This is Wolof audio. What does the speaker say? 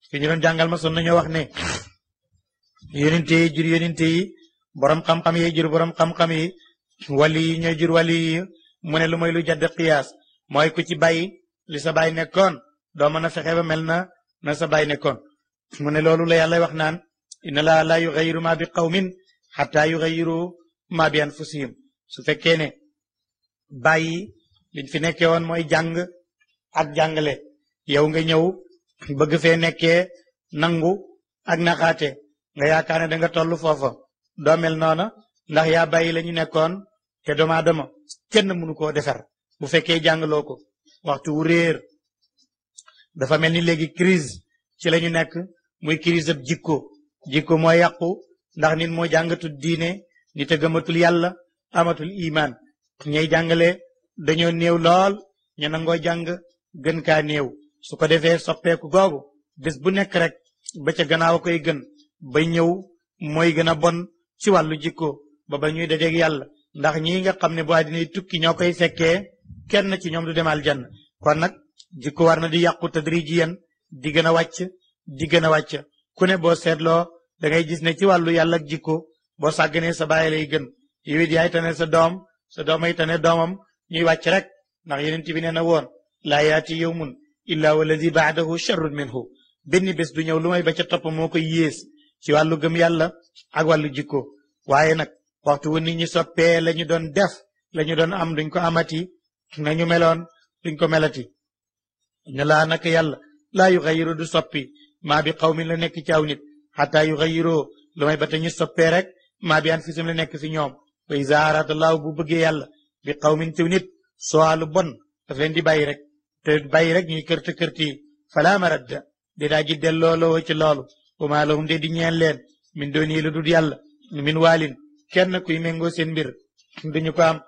fi ñu doon jàngal ma son nañoo wax ne yonente yi jur yonente yi borom xam-xam yi jur borom xam-xam yi wali yi ñooy jur wali yi mu ne lu mooy lu jadd qiyaas mooy ku ci bàyyi li sa baay nekkoon doo mën a fexe ba mel na na sa baay nekkoon mu ne loolu la yàlla wax naan inna laa laa yugayiru ma bi qawmin xataa yugayiru ma bi anfusihim su fekkee ne bàyyi liñ fi nekkee woon mooy jàng ak jàngale yow nga ñëw bëgg fee nekkee nangu ak naxaate nga yaakaar ne da nga toll foofa doo mel noona ndax yaa bàyyi la ñu nekkoon te doomu aadama kenn mënu koo defar bu fekkee jàngaloo ko waxtu wu réer dafa mel ni léegi crise ci la ñu nekk muy crise ab jikko jikko moo yàqu ndax nit moo jàngatul diine nit a gëmatul yàlla amatul imaan ñay jàngale dañoo néew lool ñu nangoo jàng gën kaa néew su ko defee soppeeku googu bés bu nekk rek ba ca gannaaw a koy gën ba ñëw mooy gën a bon ci wàllu jikko ba ba ñuy dajeeg yàlla ndax ñi nga xam ne bu àddina tukki ñoo koy fekkee kenn ci ñoom du demal jann kon nag jikko war na di yàqu tadrijiyan di gën a wàcc di gën a wàcc ku ne boo seetloo da ngay gis ne ci wàllu yàlla ak jikko boo sàgganee sa bàyyi lay gën yow it yaay tane sa doom sa doom ay tane doomam ñuy wàcc rek ndax yeneen bi nee na woon laa yaati yowmun illa walladi baadahu charrun minhu benn bés du ñëw lu may ba ca topp moo koy yées ci wàllu gëm yàlla ak wàllu jikko waaye nag waxtu wu nit ñi soppee la ñu doon def la ñu doon am duñ ko amati nañu meloon duñ ko melati ne laa nak yàlla laa yu xayiru du soppi maa bi xaw mi la nekk ci aw nit xataa yu xayiroo lu may ba te ñu soppee rek maa bi an fisum la nekk fi ñoom wa iza arada allahu bu bëggee yàlla bi xaw min ciw nit soo lu bon daf leen di bàyyi rek te bàyyi rek ñuy kërte kërti falaa maradda di daa ji delloo loo ci loolu wa maa lahum de di ñeel leen min dooni lu dul yàlla min waalin kenn kuy méngoo seen mbir duñu ko am